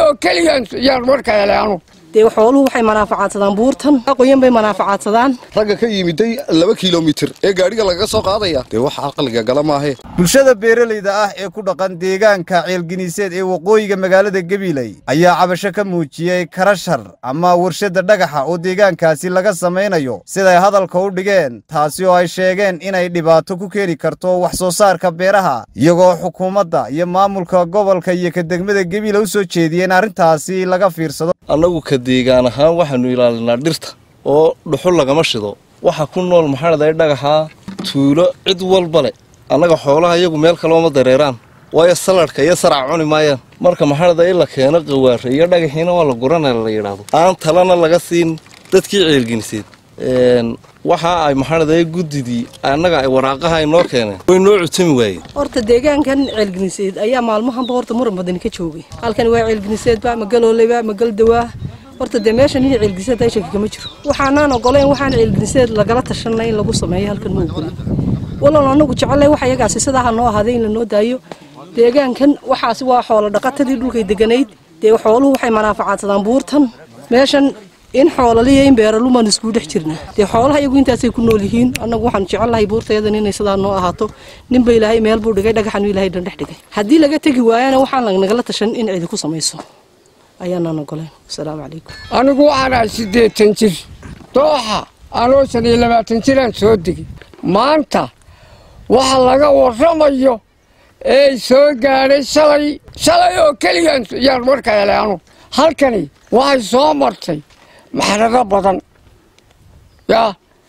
oo keliya yaan warka helay anu dee xooluhu waxay manaafacaadsadaan buurtan qoyan bay manaafacaadsadaan ragga ka yimiday laba kilomitir ee gaadhiga lagaga soo qaadaya dee wax aqliga gala maahe bulshada beeralayda ah ee ku dhaqan deegaanka ceelginiiseed ee waqooyiga magaalada gabiley ayaa cabasho ka muujiyey karashar ama warshadda dhagaxa oo deegaankaasi laga samaynayo siday hadalka u dhigeen taasi oo ay sheegeen inay dhibaato ku keeni karto wax soo saarka beeraha iyagoo xukuumadda iyo maamulka gobolka iyo ka degmada gebile u soo jeediyeen arrintaasi laga fiirsado annagu ka deegaan ahaan waxaannu ilaalinaa dhirta oo dhuxul lagama shido waxa ku nool maxaadhaday dhagaxaa tuulo cid walba leh annaga xoolaha iyagu meel kalooma dareeraan waayo saladhka iyo sarac cuni maayaan marka maxaadhada in la keeno qawaare iyo dhagaxiina waa la guranaya la yidhaahdo aan talana laga siin dadkii ceelginiseed waxa ay maxaadhaday guddidii annaga ay waraaqaha inoo keeneen way noo cutami waayeen horta deegaankan ceelginiseed ayaa maalmahanba horta muran badani ka joogay halkan waa ceelginiseedba ma galooleyba ma galdawaa horta dee meeshan iyo ceelginiseed ay shaki kama jiro waxaanaan ogoleyn waxaan ceelginiseed lagala tashanay in lagu sameeyo halkan ma ogoli walool anagu jecelay wax iyagaasi sidaa ha noo ahaaday in lanoo daayo deegaankan waxaasi waa xoolo dhaqatadii dhulkay deganayd dee xooluhu waxay manaafacaadsadaan buurtan meeshan in xoolaliya in beeralumaan iskugu dhex jirnaa dee xoolaha iyagu intaasay ku nool yihiin annagu waxaan jecelnahay buurtayadan inay sidaa noo ahaato ninba ilaahay meel buu dhigay dhagaxanu ilaahay dhan dhex dhigay haddii laga tegi waayana waxaan nagala tashan in cidi ku samayso ayaanaan ogoleen asalaamu calaykum anigu waxaan ahay siddeetan jir dooxa anoo shan iyo labaatan jiraan soo degay maanta waxa laga warramayo ee soo gaadhay shalay shalay oo keliya yaan warka helay anu halkani waxay soo martay maxrado badan yaa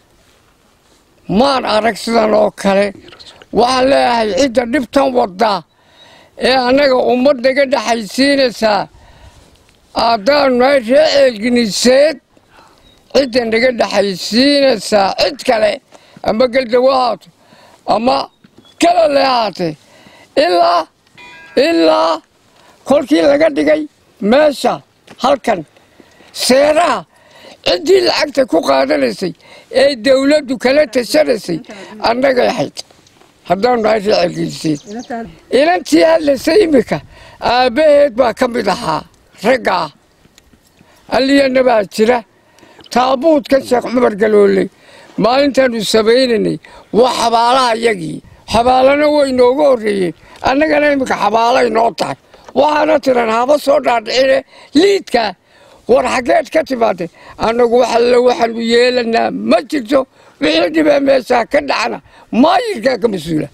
maan arag sidan oo kale waxaan leeyahay cidda dhibtan waddaa ee annaga ummad naga dhexaysiinaysaa haddaanu nahay ree ceelginiseed cidda naga dhexaysiinaysaa cid kale ama geldawo haato ama kalale haatee ilaa ilaa kolkii laga dhigay meesha halkan seeraha ciddii lacagta ku qaadanaysay ee dawladdu kala tashanaysay annagay ahayd haddaanu nahay ree ceelginiseed inantii hadlaysa iminka aabbaheed baa ka mid ahaa raggaa alliyana baa jira taabuudka sheekh cumar galoole maalintaannu samaynaynay waa xabaalaha iyagii xabaalana way nooga horreeyeen annagana iminka xabaalay noo tahay waxaana tiran haba soo dhaadhicine liidka war xaggeed ka timaadee annagu waxalle waxaanu yeelanaa ma jirto wixii dhibee meeshaa ka dhacna maayirkaa ka mas-uula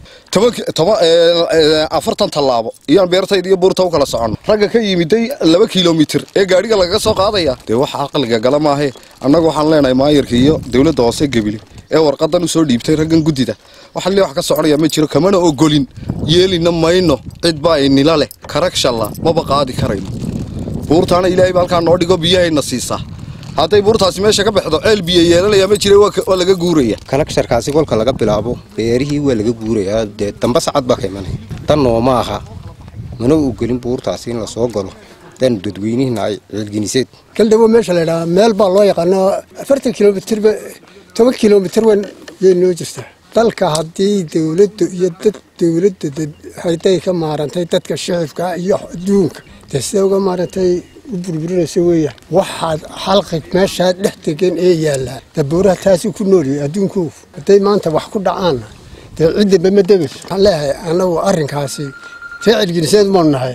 afartan tallaabo iyaan beertayda iyo buurta u kala soconno ragga ka yimiday laba kilomitir ee gaadhiga lagaga soo qaadaya dee wax aqliga gala maahe annagu waxaan leenahay maayirka iyo dowladda hoose gebile ee warqadan u soo dhiibtay raggan guddida waxaan lee wax ka soconaya ma jiro kamana ogolin yeelina mayno cid baa inila leh karagshalla maba qaadi karayno buurtaana ilaahay ba halkaa noo dhigo biyahayna siisaa hadday buurtaasi meesha ka baxdo ceel biyo yeelanaya ma jira waa laga guuraya kalagsharkaasi kolka laga bilaabo beerihii waa laga guurayaa dee damba sacad baa ka imanaya tan nooma aha mana ogolin buurtaasi in lasoo galo dan dadweynihina ay ceelginiseed galdhawo meesha la ydhahaa meel baa loo yaqaano afartan kilomitirba toban kilomitir wan yay noo jirtaa dalka haddii dowladdu iyo dad dowladda hayday ka maarantay dadka shicibka iyo adduunka dee sida uga maarantay u burburinaysa weeyaan waxaad xalqig meeshaa dhex degan ee yaallaa dabuuraha taasi ku noolyahay adduunku hadday maanta wax ku dhacaanna dee ciddaba ma debayso waxaan leeyahay annagu arrinkaasi ree celginiseed maanu nahay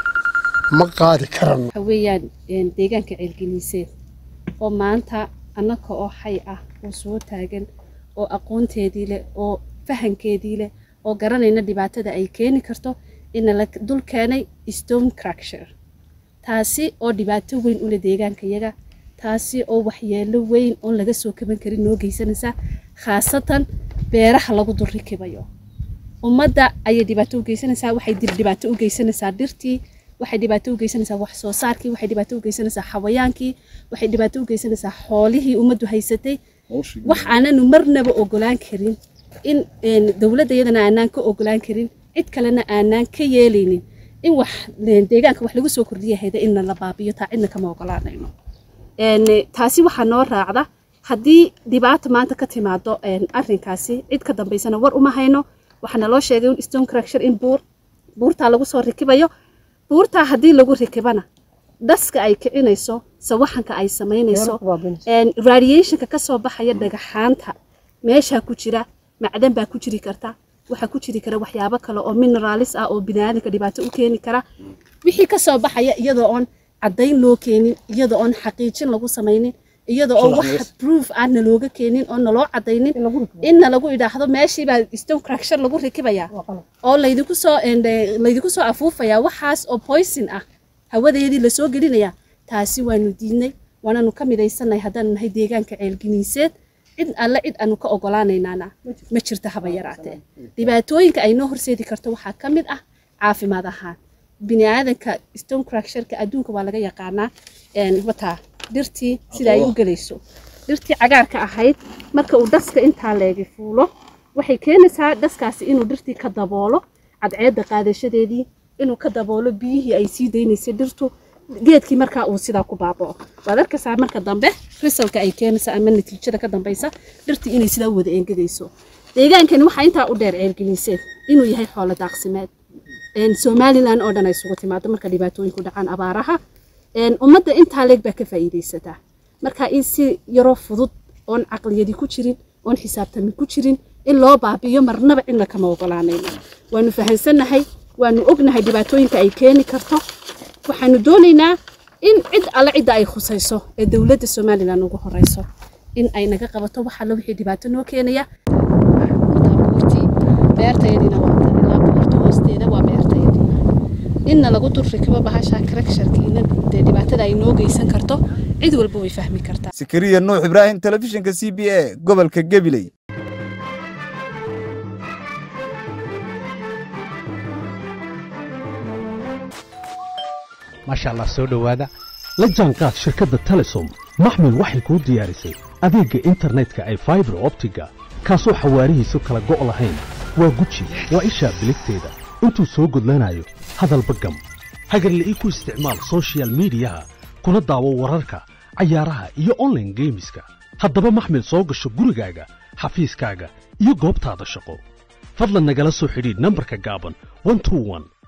ma qaadi karano waxa weeyaan deegaanka ceelginiiseed oo maanta annaka oo xay ah oo soo taagan oo aqoonteedii leh oo fahankeedii leh oo garanayna dhibaatada ay keeni karto ina la dul keenay stone cracsher taasi oo dhibaato weyn ule deegaankayaga taasi oo waxyeelo weyn oon laga soo kaban karin noo geysanaysaa khaasatan beeraha lagu dul rikibayo ummadda ayay dhibaato u geysanaysaa waxay dhibaato u geysanaysaa dhirtii waxay dhibaato u geysanaysaa wax soo saarkii waxay dhibaato u geysanaysaa xawayaankii waxay dhibaato u geysanaysaa xoolihii ummaddu haysatay wax aananu marnaba ogolaan karin in dowladda iyadana aanaan ka ogolaan karin cid kalena aanaan ka yeelaynin in wax deegaanka wax lagu soo kordhiya hayda inna la baabiyo taa cidna kama ogolaanayno taasi waxaa noo raacda haddii dhibaata maanta ka timaado arrinkaasi cid ka dambaysana war uma hayno waxaana loo sheegay in stone cracsher in buur buurtaa lagu soo rikibayo buurtaa haddii lagu rikibana dhaska ay kicinayso sawaxanka ay samaynayso radiationka ka soo baxaya dhagaxaanta meeshaa ku jira macdan baa ku jiri karta waxaa ku jiri kara waxyaabo kale oo mineralis ah oo biniaadanka dhibaato u keeni kara wixii ka soo baxaya iyadoo oon caddayn loo keenin iyadoo oon xaqiijin lagu samaynin iyadoo oo wax proof aan nalooga keenin oo naloo caddaynin inna lagu idhaahdo meeshiibaa stone cracksher lagu rikibayaa oo laydinku soo laydinku soo afuufayaa waxaas oo poison ah hawadeedii lasoo gelinayaa taasi waanu diidnay waananu ka midaysanay haddaanu nahay deegaanka ceelginiiseed cid alle cid aanu ka ogolaanaynaana ma jirto haba yaraatee dhibaatooyinka ay noo horseedi karto waxaa ka mid ah caafimaad ahaan biniaadanka stone cracksherka adduunka waa laga yaqaanaa wataa dhirtii sida ay u gelayso dhirtii cagaarka ahayd marka uu dhaska intaa leegi fuulo waxay keenaysaa dhaskaasi inuu dhirtii ka daboolo cadceedda qaadashadeedii inuu ka daboolo biyihii ay sii daynaysay dhirtu geedkii markaa uu sidaa ku baabao waad arkaysaa marka dambe risalka ay keenaysa ama natiijada ka dambaysa dhirtii inay sidaa wada engegayso deegaankani waxaa intaa u dheer ceelgeliseen inuu yahay xoolo daaqsimeed somalilan oo dhan ay isugu timaado marka dhibaatooyinku dhacaan abaaraha ummadda intaa leeg baa ka faa'iidaysataa marka in si yaroo fudud oon caqliyadi ku jirin oon xisaabtami ku jirin in loo baabiyo marnaba cidna kama ogolaanayno waanu fahansannahay waanu ognahay dhibaatooyinka ay keeni karto waxaanu doonaynaa in cid alle cidda ay khusayso ee dowladda somalilan ugu horeyso in ay naga qabato wax alle wixii dhibaato noo keenaya beertayadiina waa ilaa boorta hoosteeda waa beertayadii inna lagu dul rikibo bahasha karagsharkiina dee dhibaatada ay noo geysan karto cid walba way fahmi kartaa sakariya nuux ibraahim telefishinka c b a gobolka gabiley maasha allah soo dhowaada la jaanqaad shirkadda telesom maxmil waxay kuu diyaarisay adeegga internetka ay faibar optiga kaasoo xawaarihiisu kala go' lahayn waa guji waa ishaa biligteeda intuu soo gudlanayo hadalba gam hagarle ii ku isticmaal sochial midiyaha kuna daawo wararka cayaaraha iyo onlaine geemiska haddaba maxmil soo gasho gurigaaga xafiiskaaga iyo goobtaada shaqo fadlan nagala soo xidhiidh nambarka gaaban